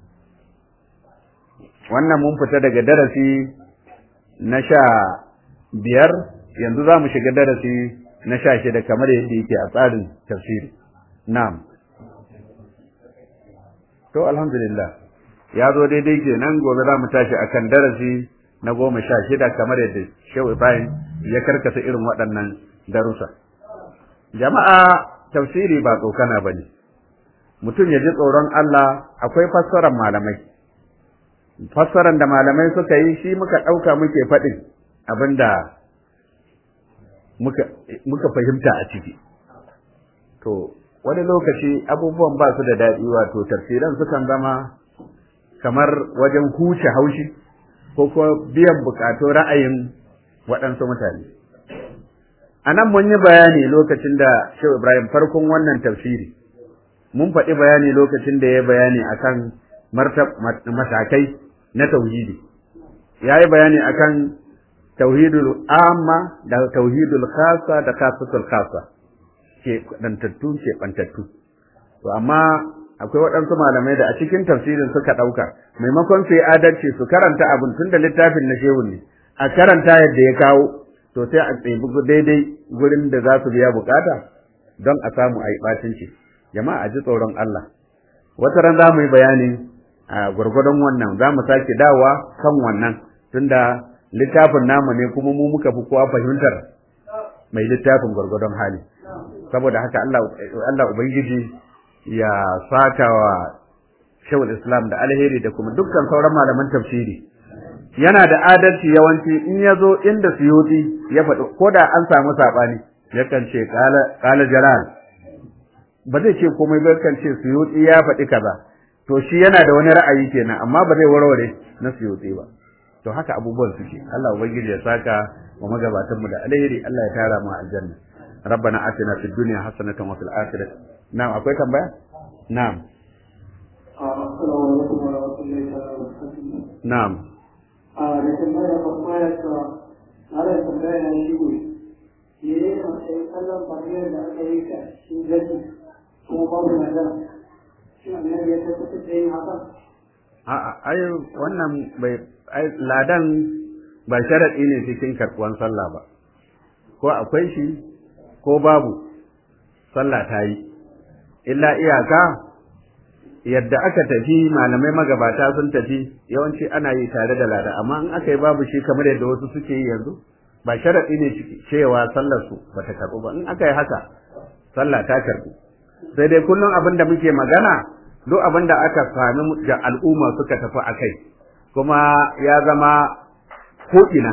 wannan mun fita daga darasi na sha biyar yanzu za mu shiga darasi na sha shida kamar yadda yake a tsarin tafsiri na'am to alhamdulillah ya zo daidai kenan gobe za mu tashi akan darasi na goma sha shida kamar yadda shehu ibrahim ya karkata irin waɗannan darussa jama'a tafsiri ba tsokana ba ne mutum ya ji tsoron allah akwai fassarar malamai fassarar da malamai suka yi shi muka ɗauka muke faɗin abinda muka, muka fahimta a ciki to wani lokaci abubuwan ba su da daɗi wato tafsiran sukan zama kamar wajen huce haushi ko kuma biyan bukatun ra'ayin waɗansu mutane a nan mun yi bayani lokacin da shehu ibrahim farkon wannan tafsiri mun faɗi bayani lokacin da ya bayani akan matakai na tauhidi ya yi bayani akan tauhidul amma da tauhidul khasa da khasatul khasa ke dantattu ke bantattu to amma akwai waɗansu malamai da a cikin tafsirin suka ɗauka maimakon su yi adalci su karanta abin tun da littafin na shehu ne a karanta yadda ya kawo to sai a tsebi daidai gurin da za su biya bukata don a samu a yi ɓacinci jama'a a ji tsoron Allah wata ran za mu yi bayani a gwargwadon wannan za mu sake dawa kan wannan tunda littafin namu ne kuma mu muka fi kowa fahimtar mai littafin gwargwadon hali saboda haka Allah Allah ubangiji ya saka wa shawul islam da alheri da kuma dukkan sauran malaman tafsiri yana da adalci yawanci in ya zo inda suyuti ya faɗi ko da an samu saɓani yakan ce ƙala jalal ba zai ce komai ba yakan ce suyuti ya faɗi kaza to shi yana da wani ra'ayi kenan amma ba zai warware na suyuti ba to haka abubuwan suke Allah ubangiji ya saka wa magabatan mu da alheri Allah ya tara mu aljanna ربنا آتنا في الدنيا حسنة وفي الآخرة نعم أكوي تنبيه نعم السلام عليكم ورحمة الله وبركاته نعم a da tambaya babba ta ana tambaya na shi ne me ne a matsayin kallon fariyar da aka yi ka shi gani ko babu magana shi annabi ya tabbatar da yin haka a'a ai wannan bai ai ladan ba sharadi ne cikin karɓuwan sallah ba ko akwai shi ko babu sallah ta yi illa iyaka yadda aka tafi malamai magabata sun tafi yawanci ana yi tare da lada amma in aka yi babu shi kamar yadda wasu suke yi yanzu ba sharaɗi ne cewa sallar su ba ta karɓu ba in aka yi haka sallah ta karɓu sai dai kullum abin da muke magana duk abin da aka sami da al'umma suka tafi a kai kuma ya zama ko'ina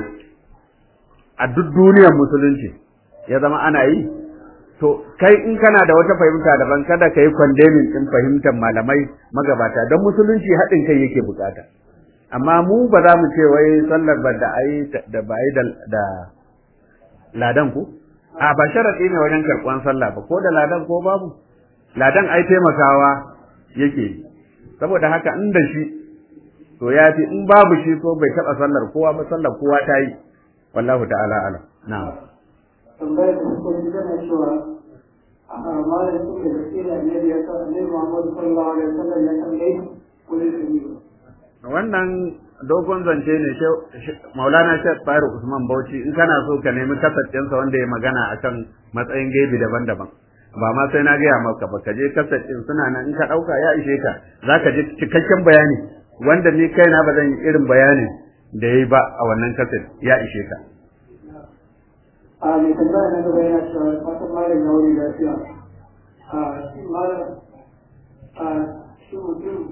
a duk duniyar musulunci ya zama ana yi to kai in kana da wata fahimta daban kada ka yi kwandemin din fahimtar malamai magabata don musulunci haɗin kai yake bukata amma mu ba za mu ce wai sallar ba da ai da ba ai da ladan ku a ba sharadi ne wajen karɓan sallah ba ko da ladan ko babu ladan ai taimakawa yake saboda haka in da shi to ya fi in babu shi ko bai taɓa sallar kowa ba sallar kowa ta yi wallahu ta'ala alam na'am tambayar da suka yi tana cewa a malam su da gaske da annabi ya sa annabi Muhammad sallallahu alaihi wasallam ya san gaibi ko ne su yi wannan dogon zance ne maulana shek Bayar usman bauchi in kana so ka nemi kasashensa wanda ya magana akan matsayin gaibi daban-daban ba ma sai na gaya maka ba ka je kasashen suna nan in ka ɗauka ya ishe ka za ka ji cikakken bayani wanda ni kaina ba zan yi irin bayanin da ya yi ba a wannan kasar ya ishe ka a mai tambaya na gaba yana cewa fatan malam ya wuri lafiya a shi malam a shi mutum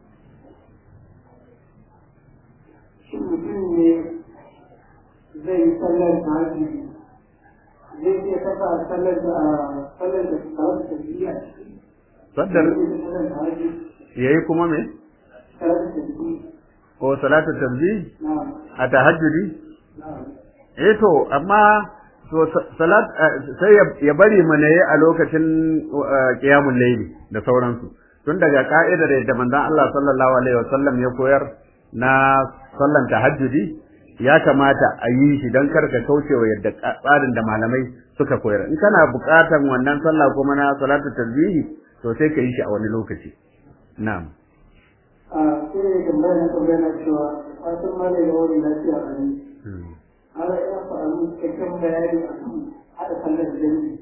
shi mutum ne zai yi sallar ta haji zai iya kasa sallar da sallar da tare da tafiya Saddar sallar ta haji ya yi kuma me? tare da tafiya Ko salatu tanzi na a tahajjudi? na Eh to, amma to salat sai ya bari mana yi a lokacin qiyamul layli da sauransu tun daga ka'idar da manzon Allah sallallahu alaihi wasallam ya koyar na sallan tahajjudi ya kamata a yi shi don karka kaucewa yadda tsarin da malamai suka koyar in kana buƙatan wannan sallah kuma na salatu tasbihi to sai ka yi shi a wani lokaci na'am a sai ne tambaya na tambaya na cewa fatan ma da yawon lafiya a ne ana ina faru cikakken bayani a kan haɗa sallar jami'i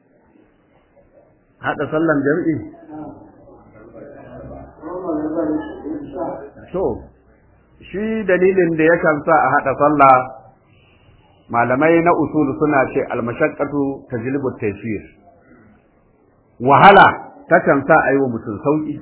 haɗa sallan jami'i to shi dalilin da yakan sa a haɗa sallah malamai na usul suna ce almashaqqatu tajlibu taysir wahala takan sa a yi wa mutum sauki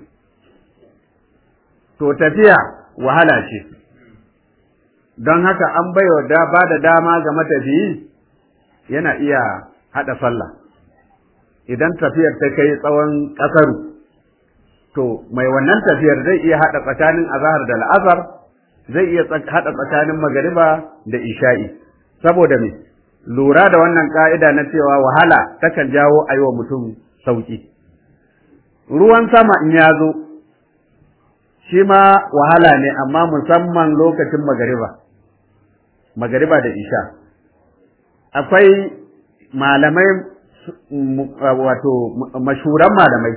to tafiya wahala ce don haka an baiwa da ba da dama ga matafiyi yana iya haɗa sallah idan tafiyar ta kai tsawon ƙasaru to mai wannan tafiyar zai iya haɗa tsakanin azahar da la'asar zai iya haɗa tsakanin magariba da isha'i saboda me lura da wannan ka'ida na cewa wahala takan jawo a yi wa mutum sauƙi ruwan sama in ya zo shi ma wahala ne amma musamman lokacin magariba magariba da isha akwai malamai wato mashuran malamai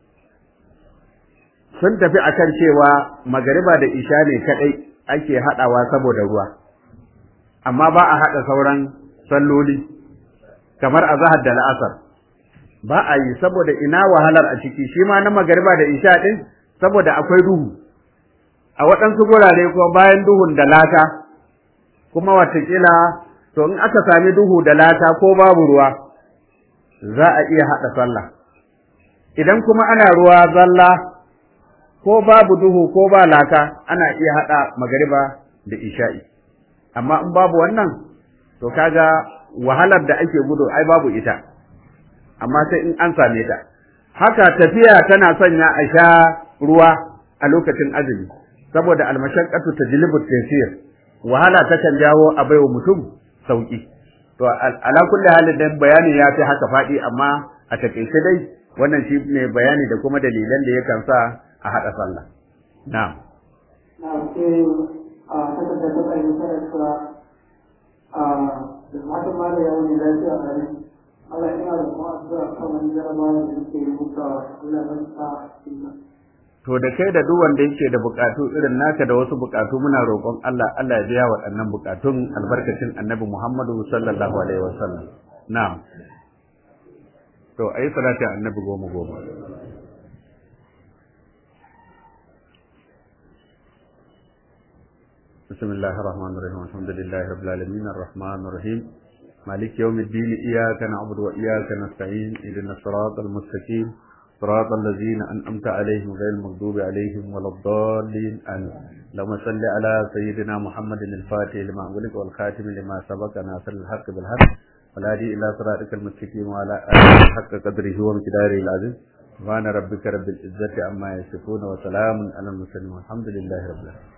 sun tafi akan cewa magariba da isha ne kadai ake haɗawa saboda ruwa amma ba a haɗa sauran salloli kamar azahar da la'asar ba a yi saboda ina wahalar a ciki shi ma na magariba da isha ɗin saboda akwai duhu a waɗansu gurare kuma bayan duhun da lata kuma watakila to in aka sami duhu da lata ko babu ruwa za a iya haɗa sallah idan kuma ana ruwa zalla ko babu duhu ko ba laka ana iya haɗa magariba da isha'i amma in babu wannan to kaga wahalar da ake gudu ai babu ita amma sai in an same ta haka tafiya tana sanya a sha ruwa a lokacin azumi saboda almashaqqatu tajlibu taysir wahala takan jawo a baiwa mutum sauki to ala kulli halin dan bayani ya fi haka faɗi amma a takaice dai wannan shi ne bayani da kuma dalilan da yakan sa a haɗa sallah na'am na sai a kasar da ta yi sarrafa a da matan ma da yawon lafiya a ne Allah ina da kuma addu'a kan wani jarabawa da yake rubutawa Allah ya sa sunna to da kai da duk wanda yake da bukatu irin naka da wasu bukatu muna roƙon Allah Allah ya biya waɗannan bukatun albarkacin Annabi Muhammadu sallallahu alaihi wasallam na'am to ayi salati Annabi goma goma بسم الله الرحمن الرحيم الحمد لله رب العالمين الرحمن الرحيم مالك يوم الدين إياك نعبد وإياك نستعين اهدنا الصراط المستقيم صراط الذين أنعمت عليهم غير المغضوب عليهم ولا الضالين آمين اللهم صل على سيدنا محمد الفاتح لما أغلق والخاتم لما سبق ناصر الحق بالحق والهادي إلى صراطك المستقيم وعلى آله حق قدره ومقداره العظيم سبحان ربك رب العزة عما يصفون وسلام على المرسلين والحمد لله رب العالمين